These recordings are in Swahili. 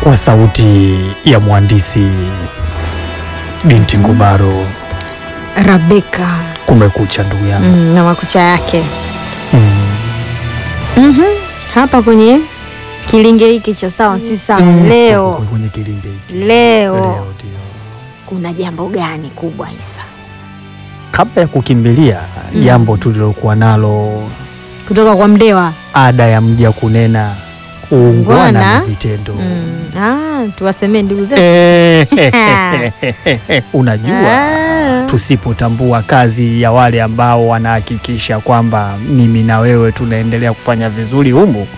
kwa sauti ya mhandisi binti Ngubaro. Rabeka Kumekucha ndugu yangu. mm, na makucha yake Mm. Mhm. hapa kwenye kilinge hiki cha sawa si sawa Mm. leo kwenye kilinge hiki leo leo ndio kuna jambo gani kubwa Isa kabla ya kukimbilia Mm. jambo tulilokuwa nalo, kutoka kwa Mdewa ada ya mja kunena uungwana Ngwana. ni vitendo. mm. ah, tuwasemee ndugu zetu Eh, unajua Ah. tusipotambua kazi ya wale ambao wanahakikisha kwamba mimi na wewe tunaendelea kufanya vizuri humu,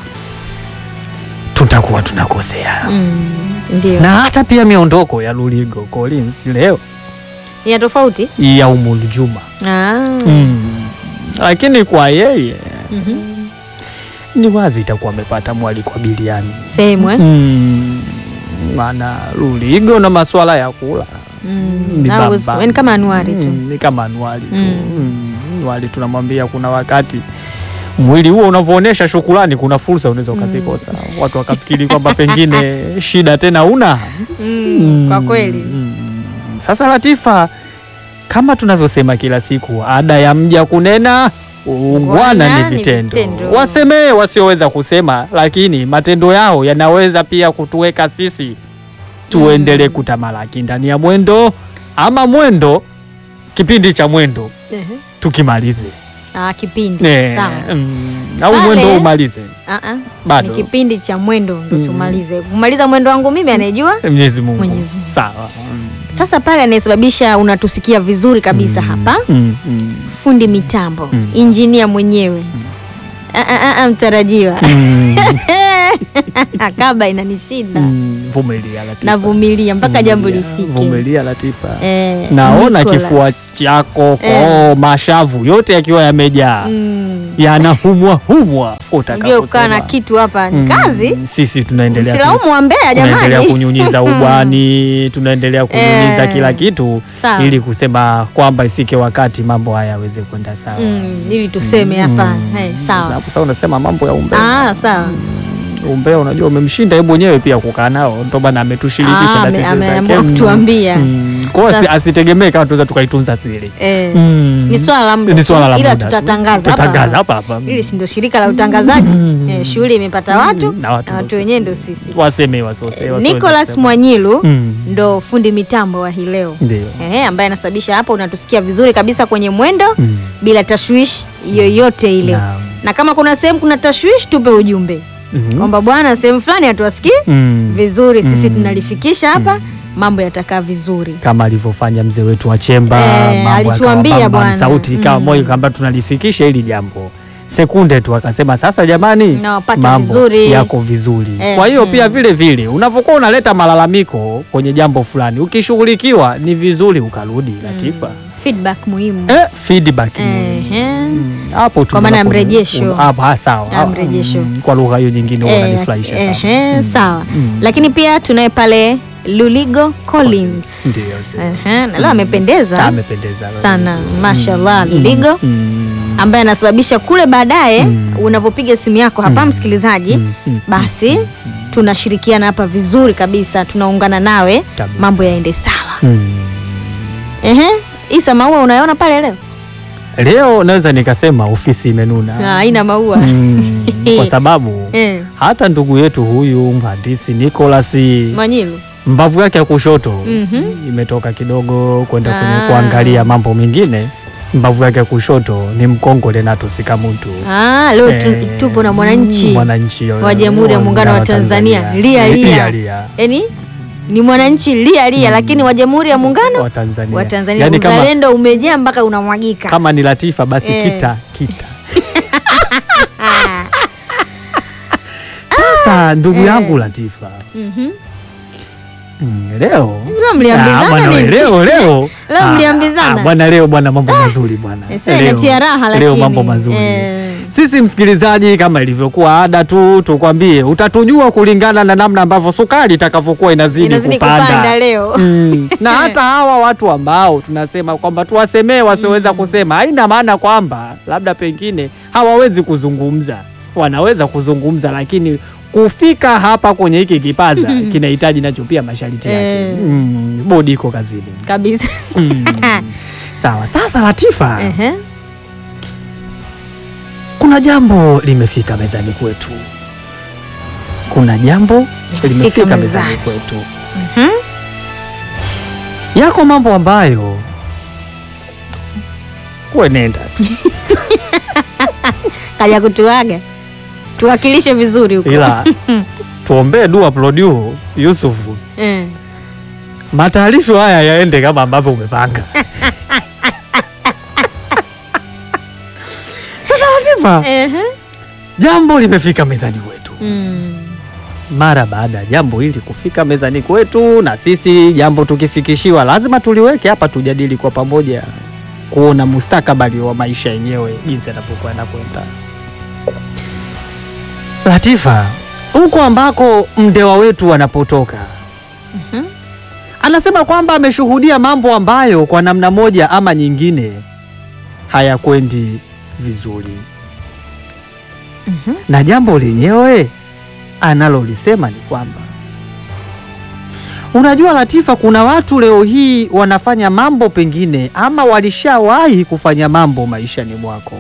tutakuwa tunakosea. mm. ndio Na hata pia miondoko ya Luligo Collins leo ya tofauti ya Umul Juma ah. mm. Lakini kwa yeye Mhm. ni wazi itakuwa amepata mwaliko wa biliani sehemu eh? mm. Maana Luligo na masuala ya kula mm. ni Ah, huwezi- bamba. yaani kama anuari tu Mm, ni kama anuari tu Mm. mm. Anuari tunamwambia kuna wakati mwili huo unavyoonyesha shukrani, kuna fursa unaweza ukazikosa, watu wakafikiri kwamba pengine shida tena una mm. kwa kweli Mm. Sasa Latifa, kama tunavyosema kila siku, ada ya mja kunena uungwana Ungwana ni ni vitendo. vitendo. Wasemee wasioweza kusema, lakini matendo yao yanaweza pia kutuweka sisi tuendelee kutamalaki ndani ya mwendo ama mwendo, kipindi cha mwendo Ehe. tukimalize ah, kipindi Eh, sawa mm, au Pale- mwendo umalize Ah, ah. bado. ni kipindi cha mwendo ndo Mm. tumalize kumaliza mwendo wangu mimi anayejua Mwenyezi Mungu. Mwenyezi Mungu. Sawa. Mm. sasa pale anayesababisha unatusikia vizuri kabisa Mm, hapa mm, mm, fundi mitambo Mm. injinia mwenyewe Ah, ah, ah, ah, mtarajiwa mm, kaba inanishinda mm, vumilia Latifa. navumilia mpaka jambo Vumilia, lifike Vumilia Latifa. Eh, Naona Nicolas. kifua chako Eh. koo, mashavu yote yakiwa yamejaa Mm. yanahumwa humwa. Unajua kukaa na kitu hapa ni kazi Sisi tunaendelea tu- silaumu wa Mbeya tunaendelea jamani kunyunyiza ubwani, tunaendelea kunyunyiza Eh. kila kitu Sawa. ili kusema kwamba ifike wakati mambo haya yaweze kwenda sawa. Mm, ili tuseme hapa Mm. Eh, sawa Hapo sasa unasema mambo ya umbea. ah, sawa Umbea unajua umemshinda yeye mwenyewe pia kukaa nao, ndio maana ametushirikisha Ah, na ame- sisi ameamua zake. Mm. kutuambia. Mm. Kwa hiyo asi- Sasa- asitegemee kama tunaweza tukaitunza siri. Eh, Mm. ni swala la muda Ni tu, swala la ila muda tu. tutatangaza Tutatangaza hapa hapa hapa. hili si ndio shirika la utangazaji Mm. eh, shughuli imepata watu Na watu na watu ndo wenyewe sisi. ndo sisi Waseme wasiwase- Eh, wasiweze Nicholas kusema. Mwanyilu Mm. ndo fundi mitambo wa hii leo Ndio. eh, ambaye anasababisha hapa unatusikia vizuri kabisa kwenye mwendo Mm. bila tashwishi yoyote ile Naam. na kama kuna sehemu kuna tashwishi tupe ujumbe Mhm. kwamba bwana sehemu fulani hatuwasikii Mm. vizuri sisi Mm. tunalifikisha hapa mambo yatakaa vizuri kama alivyofanya mzee wetu wa Chemba, Eh, mambo alituambia yakawa bam bam, bwana. sauti ikawa Mm. moja kwamba tunalifikisha hili jambo sekunde tu akasema sasa jamani Nawapata mambo vizuri. yako vizuri Eh, kwa hiyo mm. pia vile vile unavyokuwa unaleta malalamiko kwenye jambo fulani ukishughulikiwa ni vizuri ukarudi Latifa feedback muhimu eh, feedback muhimu. Ehe. Mm, hapo tu Kwa maana ya unapo- mrejesho. un- hapo, ah, sawa Ah, mrejesho. Mm, kwa lugha hiyo nyingine huwa Eh, unanifurahisha sana ehe, Mm. sawa Mm. lakini pia tunaye pale Luligo Collins Ndio, ndio. Ehe, na leo amependeza amependeza sana mashallah Mm. Luligo Mm. ambaye anasababisha kule baadaye Mm. unavyopiga simu yako hapa Mm. msikilizaji Mm. Mm. basi tunashirikiana hapa vizuri kabisa tunaungana nawe Kabisa. mambo yaende sawa Mm. Ehe, Isa maua unayoona pale leo Leo naweza nikasema ofisi imenuna Ah, haina maua mm, kwa sababu Eh, hata ndugu yetu huyu mhandisi Nicholas Mwanyilu mbavu yake ya kushoto Mhm. imetoka kidogo kwenda kwenye Ah. kuangalia mambo mengine. Mbavu yake ya kushoto ni mkongo Renato Sikamuntu. ah, leo tu, Eh, tupo na mwananchi mwananchi wa Jamhuri ya Muungano wa Tanzania lia lia lia yaani ni mwananchi lia lia lakini wa Jamhuri ya Muungano wa Tanzania, wa Tanzania Yaani kama, uzalendo umejaa mpaka unamwagika kama ni Latifa basi Eh. kita kita Sasa ndugu yangu Latifa Mhm. Mm, leo Leo mliambizana Ah, bwana we, nini? leo leo Leo Ah, mliambizana? ah, bwana leo bwana mambo mazuri bwana Eh, sasa Leo- inatia raha leo lakini. mambo mazuri Eh. sisi msikilizaji kama ilivyokuwa ada tu tukwambie utatujua kulingana na namna ambavyo sukari itakavyokuwa inazidi, Inazidi kupanda, kupanda leo. mm. na hata hawa watu ambao tunasema kwamba tuwasemee wasioweza kusema haina maana kwamba labda pengine hawawezi kuzungumza wanaweza kuzungumza lakini kufika hapa kwenye hiki kipaza kinahitaji nacho pia masharti yake. Eh. Mm, bodi iko kazini. kabisa. Mm. Sawa, sasa Latifa, Ehe. kuna jambo limefika mezani kwetu. Kuna jambo limefika mezani mezani. kwetu. Mhm. Yako mambo ambayo we nenda tu. Kaja kutuaga tuwakilishe vizuri huko. ila tuombee dua Produ Yusufu, Eh. matayarisho haya yaende kama ambavyo umepanga. Sasa Latifa, Ehe. jambo limefika mezani kwetu. Mm. Mara baada ya jambo hili kufika mezani kwetu, na sisi jambo tukifikishiwa, lazima tuliweke hapa tujadili kwa pamoja, kuona mustakabali wa maisha yenyewe jinsi yanavyokwenda kwenda. Latifa, huko ambako mndewa wetu anapotoka Mhm. anasema kwamba ameshuhudia mambo ambayo kwa namna moja ama nyingine hayakwendi vizuri, Mhm. na jambo lenyewe analolisema ni kwamba unajua Latifa, kuna watu leo hii wanafanya mambo pengine ama walishawahi kufanya mambo maishani mwako,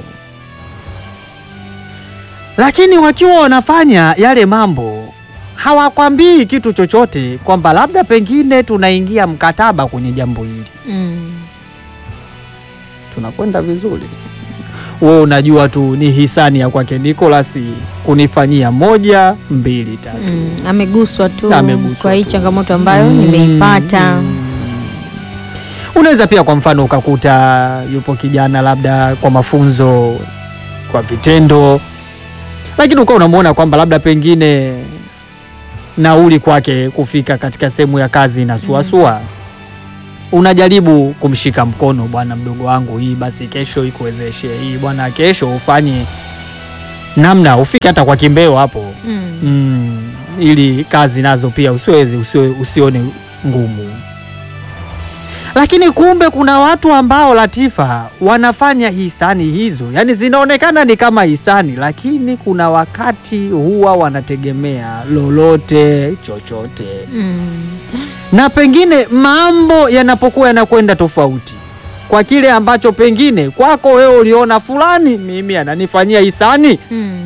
lakini wakiwa wanafanya yale mambo hawakwambii kitu chochote kwamba labda pengine tunaingia mkataba kwenye jambo hili, Mm. tunakwenda vizuri. Wewe unajua tu ni hisani ya kwake Nicholas kunifanyia moja mbili tatu. Mm. Ameguswa tu Ameguswa kwa hii tu. changamoto ambayo Mm, nimeipata. mm. Unaweza pia kwa mfano ukakuta yupo kijana labda kwa mafunzo kwa vitendo, lakini ukawa unamwona kwamba labda pengine nauli kwake kufika katika sehemu ya kazi na suasua unajaribu kumshika mkono, bwana mdogo wangu, hii basi kesho ikuwezeshe hii bwana, kesho ufanye namna ufike hata kwa kimbeo hapo Mm. mm, ili kazi nazo pia usiwezi usio, usione ngumu. Lakini kumbe kuna watu ambao Latifa wanafanya hisani hizo, yaani zinaonekana ni kama hisani, lakini kuna wakati huwa wanategemea lolote chochote, Mm. na pengine mambo yanapokuwa yanakwenda tofauti kwa kile ambacho pengine kwako wewe uliona fulani, mimi ananifanyia hisani Mm.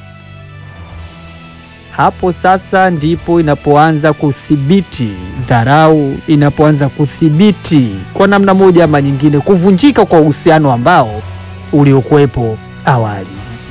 hapo sasa ndipo inapoanza kuthibiti dharau, inapoanza kuthibiti kwa namna moja ama nyingine kuvunjika kwa uhusiano ambao uliokuwepo awali.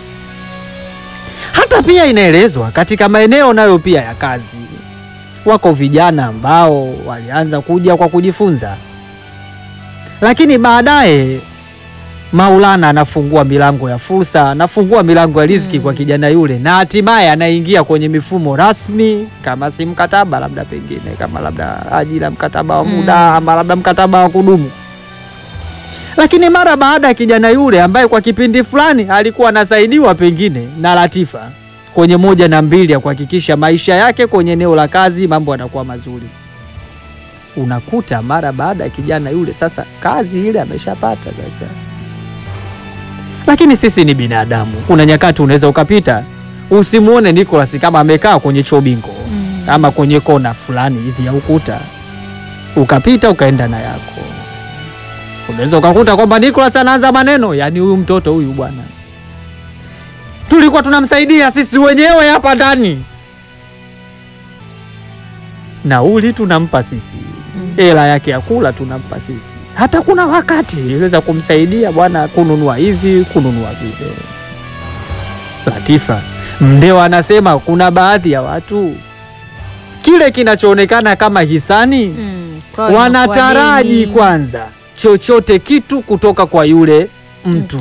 Hata pia inaelezwa katika maeneo nayo pia ya kazi, wako vijana ambao walianza kuja kwa kujifunza, lakini baadaye Maulana anafungua milango ya fursa, anafungua milango ya riziki Mm. kwa kijana yule, na hatimaye anaingia kwenye mifumo rasmi, kama si mkataba, labda pengine kama labda ajira, mkataba wa muda Mm. ama labda mkataba wa kudumu. Lakini mara baada ya kijana yule ambaye kwa kipindi fulani alikuwa anasaidiwa pengine na Latifa kwenye moja na mbili ya kuhakikisha maisha yake kwenye eneo la kazi mambo yanakuwa mazuri, unakuta mara baada ya kijana yule sasa kazi ile ameshapata sasa lakini sisi ni binadamu. Kuna nyakati unaweza ukapita usimuone Nicholas kama amekaa kwenye chobingo Mm. ama kwenye kona fulani hivi ya ukuta, ukapita ukaenda na yako. Unaweza ukakuta kwamba Nicholas anaanza maneno, yaani huyu mtoto huyu bwana, tulikuwa tunamsaidia sisi wenyewe hapa ndani, nauli tunampa sisi Mm. hela yake ya kula tunampa sisi. Hata kuna wakati iliweza kumsaidia bwana kununua hivi kununua vile. Latifa Mndewa anasema kuna baadhi ya watu kile kinachoonekana kama hisani Mm. Kwa hiyo wanataraji inakuwa deni. kwanza chochote kitu kutoka kwa yule mtu.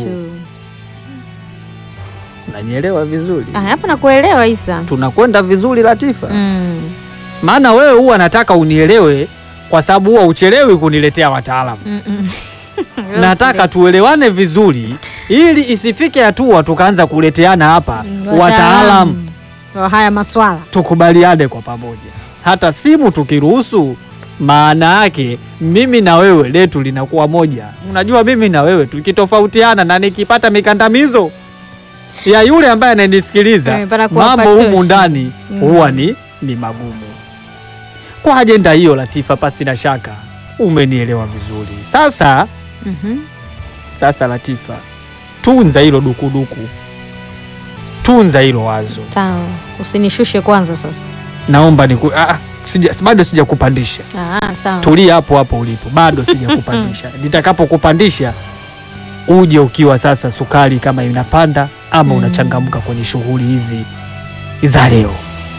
Unanielewa vizuri? Ah, hapa nakuelewa Isa. Tunakwenda vizuri Latifa? Mm. Maana wewe huwa nataka unielewe kwa sababu huwa uchelewi kuniletea wataalamu. Mm -mm. Nataka tuelewane vizuri ili isifike hatua tukaanza kuleteana hapa Mm, wataalamu, wa haya maswala. tukubaliane kwa pamoja. Hata simu tukiruhusu, maana yake mimi na wewe letu linakuwa moja. Unajua, mimi na wewe tukitofautiana na nikipata mikandamizo ya yule ambaye ananisikiliza Eh, panakuwa mambo patoshi. humu ndani Mm. huwa ni, ni magumu. Kwa ajenda hiyo, Latifa, pasi na shaka umenielewa vizuri. Sasa Mhm. sasa, Latifa, tunza hilo dukuduku, tunza hilo wazo. Sawa, usinishushe kwanza sasa. Naomba niku, ah, sija, bado sijakupandisha Ah, sawa. tulia hapo hapo ulipo, bado sijakupandisha. Nitakapokupandisha uje ukiwa sasa sukari kama inapanda ama Mm. unachangamka kwenye shughuli hizi za leo.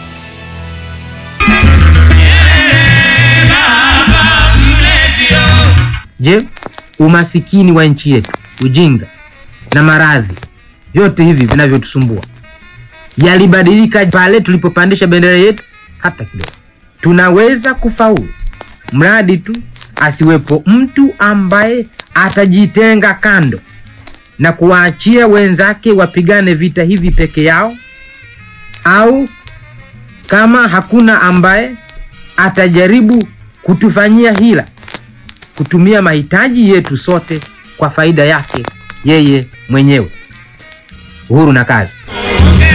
Je, umasikini wa nchi yetu, ujinga na maradhi, vyote hivi vinavyotusumbua yalibadilika pale tulipopandisha bendera yetu? Hata kidogo. Tunaweza kufaulu mradi tu asiwepo mtu ambaye atajitenga kando na kuwaachia wenzake wapigane vita hivi peke yao, au kama hakuna ambaye atajaribu kutufanyia hila kutumia mahitaji yetu sote kwa faida yake yeye mwenyewe. Uhuru na kazi.